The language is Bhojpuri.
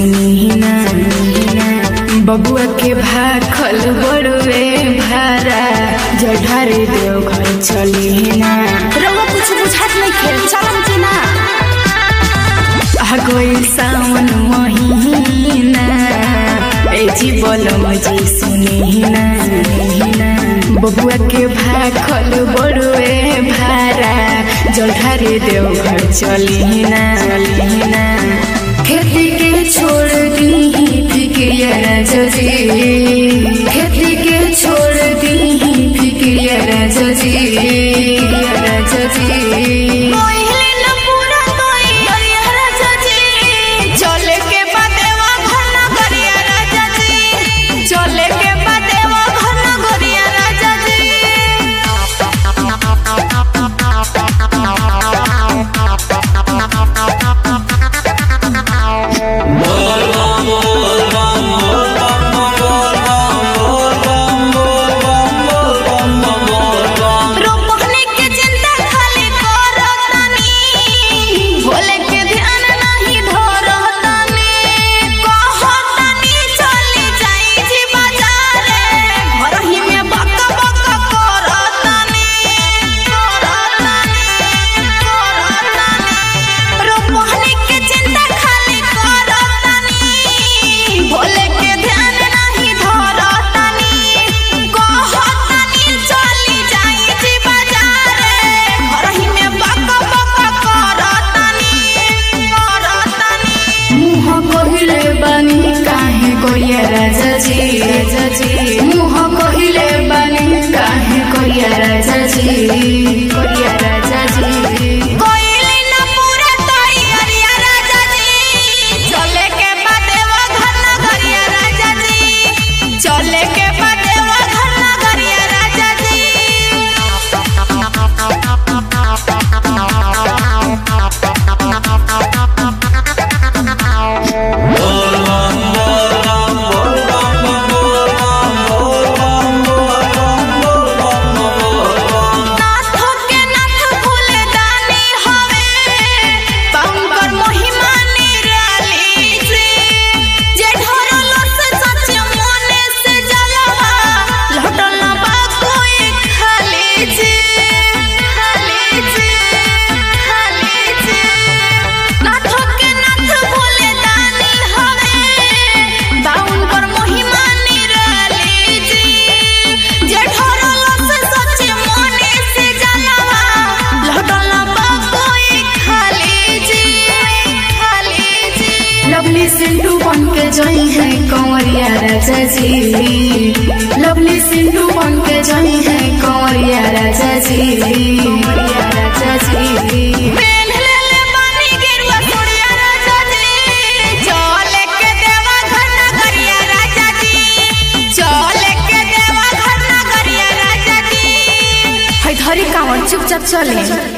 सुनी ना बबुआ के भाखल बड़ुए भारा जढ़ारे देव घर चली ना रउआ कुछ बुझात नहीं खेल चलम कि ना आ गई सावन महीना ए जी बोलम जी सुनी ना बबुआ के भाखल बड़ुए भारा जढ़ारे देव घर चली ना चली ना खेती के छोड़ दी फिक्रिया राजी खेती के छोड़ दी फिक्रिया राजी राजी मोहिले न पूरा तोई अरिया राजा जी चले के बादेवा घन गरिया राजा जी चले के बादेवा घन गरिया राजा जी रोपनी के चिंता खाली करतानी भोले के ध्यान नहीं धरतानी कहतानी चली जाई जी बाजारे घर ही में बक बक करतानी करतानी करतानी रोपनी के चिंता खाली करतानी भोले के ध्यान नहीं धरतानी कहतानी चली जाई जी बाजारे घर ही में बक बक करतानी करतानी मुह कहिले बानी काहे कोरिया राजा जी राजा जी मुह कहिले बानी काहे कोरिया राजा जी कोरिया राजा जी कोइली न पूरा तैयारिया राजा जी चले के बादेवा घन गरिया राजा जी चले के बादेवा घन गरिया राजा जी नाथ के नाथ फूले दानी हवे पंकर महिमा निराली से जे ढरलो से सच मने से जलवा लहटल बा कोई खाली से खाली से खाली से नाथ के नाथ फूले दानी हवे पंकर महिमा निराली से जे ढरलो से सच मने से जलवा लहटल बा कोई खाली जी खाली जी लवली सिंधु बन के जई है कंवरिया राजा जी लवली सिंधु बन के जई है कंवरिया राजा जी कंवरिया राजा जी पेन ले ले बानी गेरुआ सोड़िया राजा जी चले के देवा घर ना गरिया राजा जी चले के देवा घर ना गरिया राजा जी है धरी कांवर चुपचाप चले